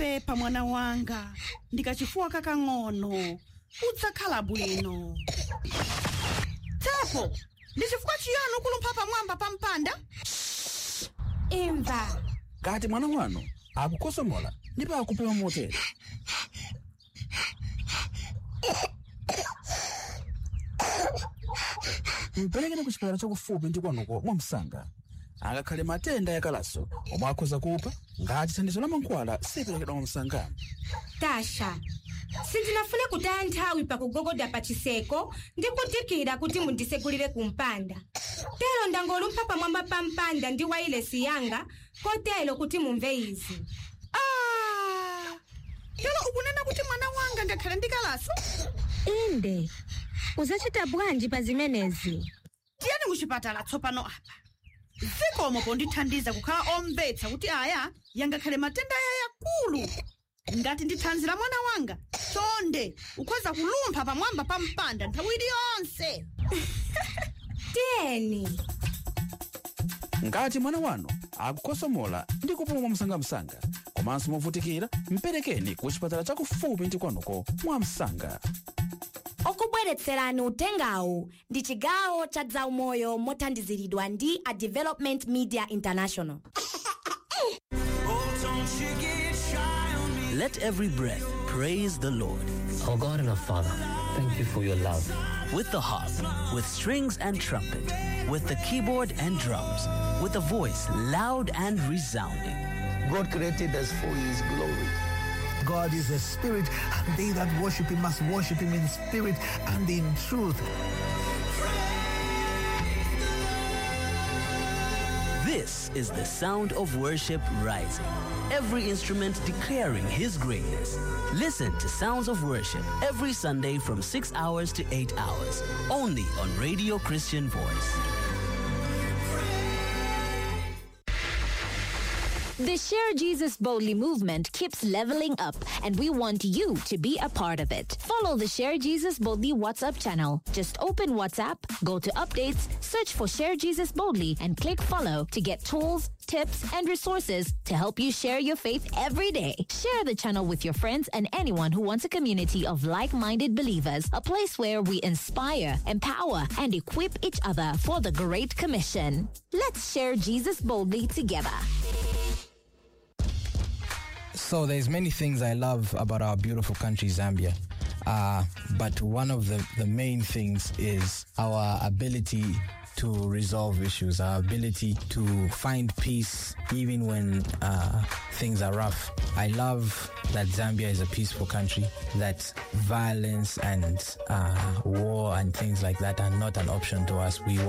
mapepa mwana wanga ndikachifuwa kakang'ono udzakhala bwino tapo ndi chifukwa chiyani ukulumpha pamwamba pa mpanda imva kati mwana wanu akukosomola ndipo akupuma motere mperekeni ku chipatala chakufupi ndi kwanuko mwamsanga angakhale matenda yakalaso omwe akhoza kupha ngati thandizo la mankhwala siperekedwa mwamsanga tasha sindinafune kutaya nthawi pakugogoda pa chiseko ndi kudikira kuti mundisegulire ku mpanda tero ndangolumpha pamwamba pa mpanda ndi wailesi yanga kotero kuti mumve izi ah tero ukunena kuti mwana wanga ngakhale ndikalaso inde uzachita bwanji pa zimenezi tiyeni kuchipatala tsopano apa zikomo pondithandiza kukhala omvetsa kuti aya yangakhale matenda aya yakulu ngati ndi thanzi la mwana wanga chonde ukhoza kulumpha pamwamba pa mpanda nthawi iliyonse tiyeni ngati mwana wanu akukosomola ndi kupuma mwamsangamsanga komanso movutikira mperekeni ku chipatala chakufupi ndi kwanuko mwamsanga okubweretserani utengawu ndi chigawo cha zaumoyo mothandiziridwa ndi a development media international Let every breath praise the Lord. Our God and our Father, thank you for your love. With the harp, with strings and trumpet, with the keyboard and drums, with a voice loud and resounding. God created us for His glory. God is a spirit, and they that worship him must worship him in spirit and in truth. This is the sound of worship rising. Every instrument declaring his greatness. Listen to Sounds of Worship every Sunday from 6 hours to 8 hours, only on Radio Christian Voice. The Share Jesus Boldly movement keeps leveling up, and we want you to be a part of it. Follow the Share Jesus Boldly WhatsApp channel. Just open WhatsApp, go to updates, search for Share Jesus Boldly, and click follow to get tools, tips, and resources to help you share your faith every day. Share the channel with your friends and anyone who wants a community of like minded believers, a place where we inspire, empower, and equip each other for the Great Commission. Let's share Jesus boldly together. So there's many things I love about our beautiful country, Zambia. Uh, but one of the, the main things is our ability to resolve issues, our ability to find peace even when uh, things are rough. I love that Zambia is a peaceful country, that violence and uh, war and things like that are not an option to us. We